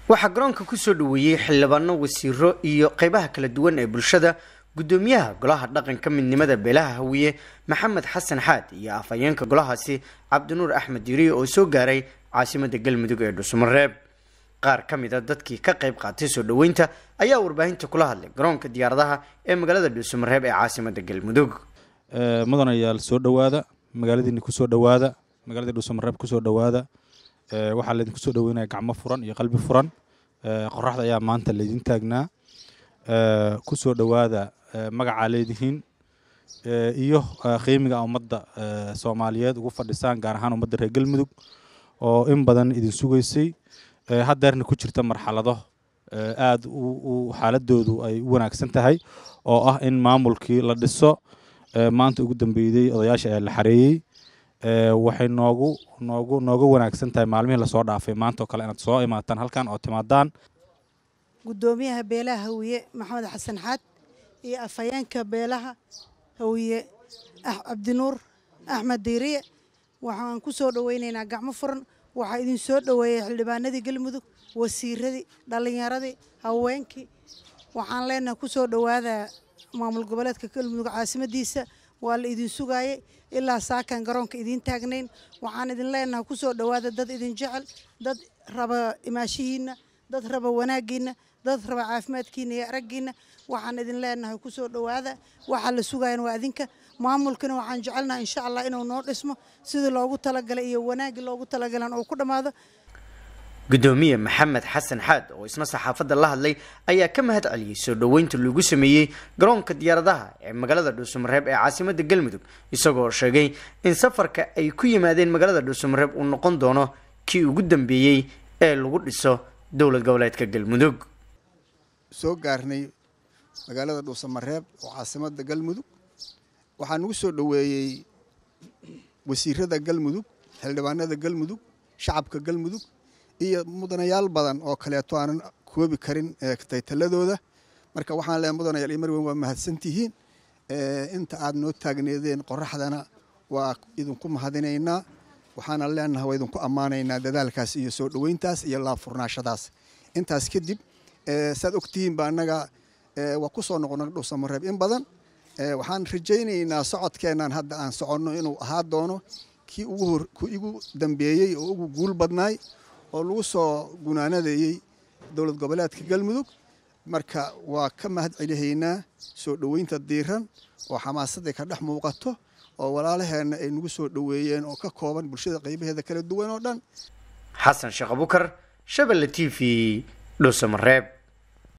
waxaa garoonka kusoo dhaweeyey xildhibaano wasiiro iyo qeybaha kala duwan ee bulshada gudoomiyaha golaha dhaqanka midnimada beelaha hawiye maxamed xasan xaad iyo afhayeenka golahaasi cabdinuur axmed yiri oo soo gaaray caasimada galmudug ee dhuusamareeb qaar ka mid a dadkii ka qayb qaatay soo dhaweynta ayaa warbaahinta kula hadlay garoonka diyaaradaha ee magaalada dhuusamareeb ee caasimada galmudug mudanayaal soo dhowaada magaaladiini kusoo dhowaada magaaladii dhuusamareeb kusoo dhowaada waxaa laydinku soo dhaweynaya gacmo furan iyo qalbi furan qoraxda ayaa maanta laydin taagnaa kusoo dhowaada magacaa leedihiin iyo qiimiga ummadda soomaaliyeed ugu fadhisaan gaar ahaan ummadda reer galmudug oo in badan idin sugaysay haddeerna ku jirta marxalado aada xaaladoodu ay u wanaagsan tahay oo ah in maamulkii la dhiso maanta ugu dambeeyey odayaasha ayaa la xareeyey waxay noogu noogu nooga wanaagsan tahay maalmihii lasoo dhaafay maanta oo kale inaad soo imaataan halkan oo timaadaan gudoomiyaha beelaha hawiye maxamed xasan xaad iyo afhayeenka beelaha hawiye cabdinuur axmed diiriye waxaan ku soo dhoweynaynaa gacmo furan waxaa idin soo dhoweeyey xildhibaanadii galmudug wasiiradii dhallinyaradii haweenkii waxaan leenahay ku soo dhowaada maamul goboleedka galmudug caasimadiisa waa la idin sugaayey ilaa saakan garoonka idiin taagnayn waxaan idin leenahay ku soo dhowaada dad idin jecel dad raba imaashihiinna dad raba wanaaggiinna dad raba caafimaadkiina iyo araggiinna waxaan idin leenahay ku soo dhowaada waxaa la sugayan waa idinka maamulkana waxaan jecelnaha insha allah inuu noo dhismo sidii loogu talagalay iyo wanaaggii loogu talagalan uu ku dhammaado gudoomiye maxamed xasan xaad oo isna saxaafadda la hadlay ayaa ka mahad celiyey soo dhoweynta lagu sameeyey garoonka diyaaradaha ee magaalada dhuusamareeb ee caasimada galmudug isagoo sheegay in safarka ay ku yimaadeen magaalada dhuusamareeb uu noqon doono kii ugu dambeeyey ee lagu dhiso dowlad goboleedka galmudug soo gaarnay magaalada dhuusamareeb oo caasimada galmudug waxaa nagu soo dhoweeyey wasiirada galmudug xildhibaanada galmudug shacabka galmudug iyo mudanayaal badan oo kaleeto aanan koobi karin taytaladooda marka waxaan leeay mudanayaal iyo marweyn waa mahadsantihiin inta aad noo taagneedeen qoraxdana waa idinku mahadinaynaa waxaana leenahay waa idinku ammaanaynaa dadaalkaas iyo soo dhoweyntaas iyo laabfurnaashadaas intaas kadib saad ogtihiin ba annaga waa ku soo noqona dhuusamareeb in badan waxaan rajaynaynaa socodkeennan hadda aan soconno inuu ahaa doono kii ku igu dambeeyey oo ugu guul badnaay oo lagu soo gunaanadayey dowlad goboleedka galmudug marka waa ka mahad celihaynaa soo dhoweynta diiran oo xamaasadday ka dhex muuqato oo walaalaheenna ay nagu soo dhoweeyeen oo ka kooban bulshada qaybaheeda kala duwan oo dhan xasan sheekh abukar shabelle t v dhuusamareeb